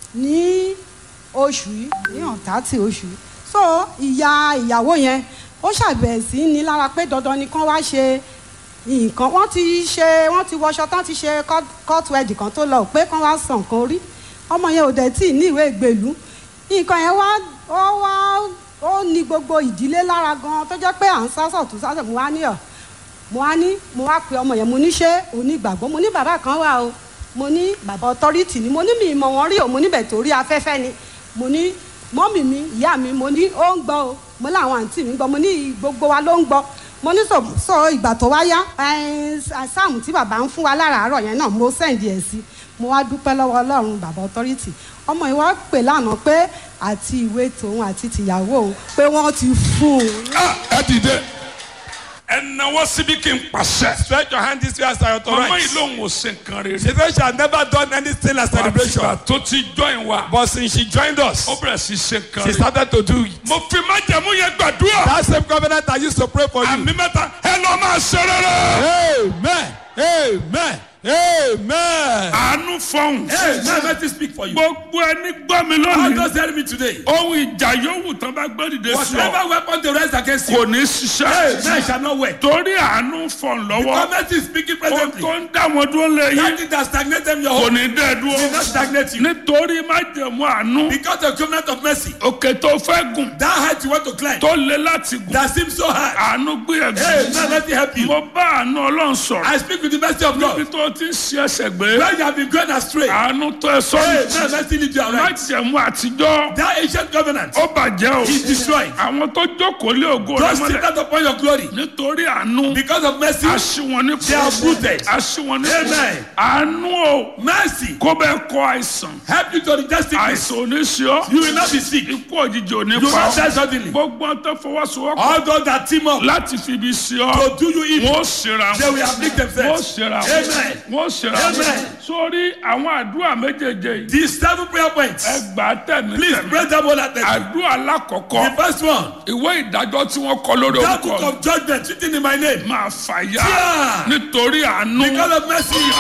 ní oṣù yìí ní ọ̀tátì oṣù yìí so ìyá ìyàwó yẹn ó ṣàbẹ̀ sí ní lára pé dandan ni kán wá ṣe nǹkan wọ́n ti ṣe wọ́n ti wọṣọ tán ti ṣe court wedding kan tó lọ pé kán wá san nǹkan orí ọmọ yẹn ò dẹ̀ tí ì ní ìwé ìgbèlú nǹkan yẹn wá ó wá ó ní gbogbo ìdílé lára gan tó jẹ́ pé à ń sásọ̀ tó sásọ̀ mo wá ní ọ̀ mo wá ní mo wá pe ọmọ yẹn mo ní ṣé onígbàgbọ́ mo ní bàbá kan wà o mo ní bàbá authority ni mo ní mi ìmọ̀ wọn rí o mo níbẹ̀ torí afẹ́fẹ́ ni mo ní mọ́mì mi ìyá mi mo ní ó ń gbọ́ o mo láwọn àǹtí mi gbọ́ mo ní gbogbo wa ló ń gbọ́ mo ní sọ sọ ìgbà tó wá yá sáàmù tí bàbá ń fún wa láràárọ̀ yẹn náà mo sẹ́ǹdì ẹ̀ sí mo wá dúpẹ́ lọ́wọ́ ọlọ́run bàbá authority ọmọ yìí wá pè lánàá pé àti ìwé tòun àti tìyàwó òun pé wọ́n ti fún un. ẹ dìde ẹ náwó síbi kí n pàṣẹ. Stretch your hand this way as I mama yìí authorize. lòun ò ṣe nǹkan rere. She said she had never done anything like celebration. àtìgbà tó ti join wa. But since she joined us, ó bẹ̀rẹ̀ sí ṣe nǹkan she rere. started to do it. mo fi májẹ̀mú yẹn gbàdúrà. That same covenant I used to pray for you. àmì mẹ́ta ẹ lọ máa ṣe rere. Amen. Amen. Amen. àánú fọhùn. Hey, now let me speak for you. gbogbo ẹni gbọ́ mi How lónìí. does help me today? ohun ìjà yòówù tán bá gbé dìde sí ọ. Whatever weapon they rise against you, kò ní ṣiṣẹ́. Amen shall not work. torí àánú fọ̀n lọ́wọ́. Government is speaking ohun presently. tó ń dá wọn dúró lé yín. That thing that stagnate them your kò home ní dẹ́ will not dúró. stagnate you. nítorí májẹ̀mú àánú. Because of covenant of mercy, òkè tó fẹ́ gùn. that height you want to climb, tó le láti gùn. that seems so high. àánú gbé Hey, ẹ̀gbẹ́. now let me help you. mo bá àánú ọlọ́run sọ̀rọ̀. I speak with the mercy of níbi God. tó ti ń ṣe ẹsẹ̀ gbé. Where you have been going astray, hey, àánú tó ẹ now sọ́nù. let me lead you aright. májẹ̀mú àtijọ́. That ancient covenant ó bàjẹ́ o. is destroyed. àwọn tó jókòó lé ògo rẹ Just sit mọ́lẹ̀. down upon your glory. nítorí àánú. Because of mercy, aṣíwọn ní They are rooted. aṣíwọn ní Amen. àánú o. mercy kó bẹ́ẹ̀ kọ àìsàn. help you to reject sickness. àìsàn ò ní ṣe ọ́. You will not be sick. ikú òjijì ò ní You will pa not die ọ́. suddenly. gbogbo ọ̀n tó fọwọ́sowọ́pọ̀ All those that team up láti fi ibi sí ọ. to do you evil, wọ́n ó ṣera they wọn. will afflict wọ́n ó themselves. ṣera wọn. Amen. wọ́n ó ṣera wọn. Amen. sórí àwọn àdúrà méjèèjì yìí. These seven prayer points, ẹ gbà á tẹ̀mí please tẹ̀mí. pray them all at the àdúrà alákọ̀ọ́kọ́. The first one, ìwé ìdájọ́ tí wọ́n kọ lórí that book orúkọ of judgment written in my name. máa fàyà Yeah. nítorí àánú. Because of mercy,